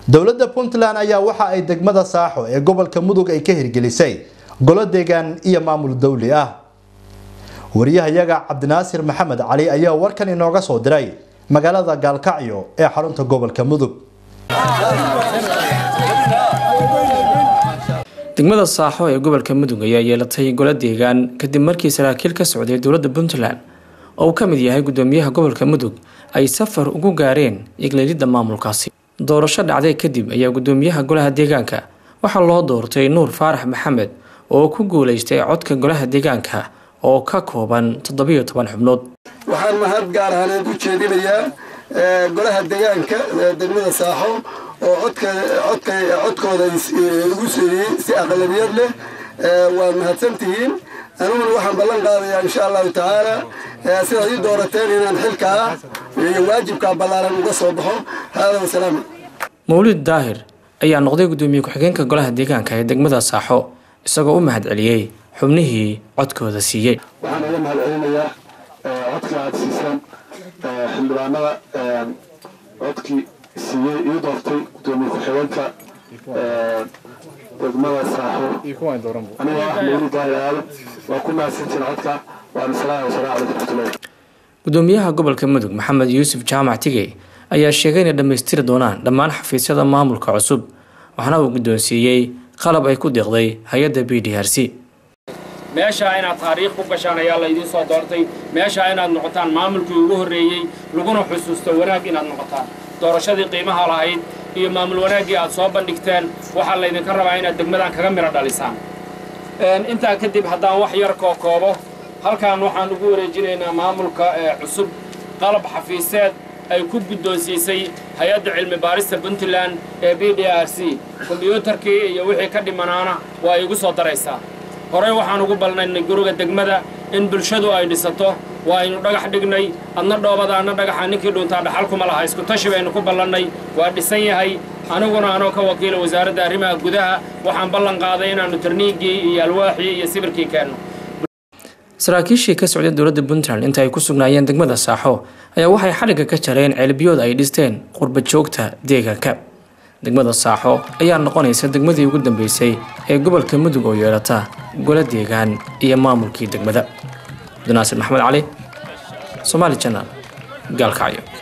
dowladda puntland ayaa waxa ay degmada saaxo ee gobolka mudug ay ka hirgelisay golo deegaan iyo maamul dowli ah wariyahayaga cabdinaasir maxamed cali ayaa warkan inooga soo diray magaalada gaalkacyo ee xarunta gobolka mudug degmada saaxo ee gobolka mudug ayaa yeelatay golo deegaan kadib markii saraakiil ka socday dowladda puntland oo uu ka mid yahay gudoomiyaha gobolka mudug ay safar ugu gaareen igleelidda maamulkaasi doorasho dhacday kadib ayaa gudoomiyaha golaha deegaanka waxaa loo doortay nuur faarax maxamed oo ku guuleystay codka golaha deegaanka oo ka kooban toddobiyo toban xubnood waxaan mahad gaar ahaaneed u jeedinayaa golaha deegaanka degmada saaxo oo codkooda lagu siiyey si aqlabiyad leh waad mahadsantihiin aniguna waxaan ballan qaadayaa insha allahu tacaala sidaad ii doorateen inaan xilkaa iyo waajibkaa ballaaran uga soo baxo haada wasalaam mawlid daahir ayaa noqday gudoomiye ku-xigeenka golaha deegaanka ee degmada saaxo isagoo u mahad celiyey xubnihii codkooda siiyey waxaan uga mahad celinayaa codka aad siisaan xildhibaanada codkii siiyey ii doortay gudoomiye ku-xigeenka degmada saaxo aniga ah mawlid daahir aado waa ku mahadsantiin codka waana salaam wasalaamu calaykum raxmatullahi gudoomiyaha gobolka mudug maxamed yuusuf jaamac tigey ayaa sheegay inay dhammaystiri doonaan dhammaan xafiisyada maamulka cusub waxaana uu guddoonsiiyey qalab ay ku deeqday hay-adda b d r c meeshaa inaad taariikh ku gashaan ayaa laydiin soo doortay meeshaa inaad noqotaan maamulkii ugu horreeyey laguna xusuusto wanaag inaad noqotaan doorashadii qiimaha lahayd iyo maamul wanaaggii aad soo bandhigteen waxaa laydinka rabaa inaad degmadan kaga midho dhalisaan intaa kadib haddaan wax yar koo koobo halkan waxaan ugu wareejinaynaa maamulka cusub qalab xafiiseed ay ku guddoonsiisay hay-adda cilmi baarista puntland ee b d r c kombyuutarkii iyo wixii ka dhimanaana waa igu soo daraysaa horey waxaan ugu balnaynay guriga degmada in bulshadu ay dhisato waa aynu dhagax dhignay adna dhoobada adna dhagaxa ninkii dhuntaa dhaxal kuma laha isku tashi baynu ku ballannay waa dhisan yahay aniguna anoo ka wakiila wasaaradda arrimaha gudaha waxaan ballan qaaday inaannu tarniigii iyo alwaaxii iyo sibirkii keenno saraakiishii ka socday dowladda puntland inta ay ku sugnaayeen degmada saaxo ayaa waxay xadhigga ka jareen ceelbiyood ay dhisteen qurba joogta deegaanka degmada saaxo ayaa noqonaysa degmadii ugu dambeysay ee gobolka mudug oo yeelata golo deegaan iyo maamulkii degmada cabdinaasir maxamed cali somaali janaal gaalkacyo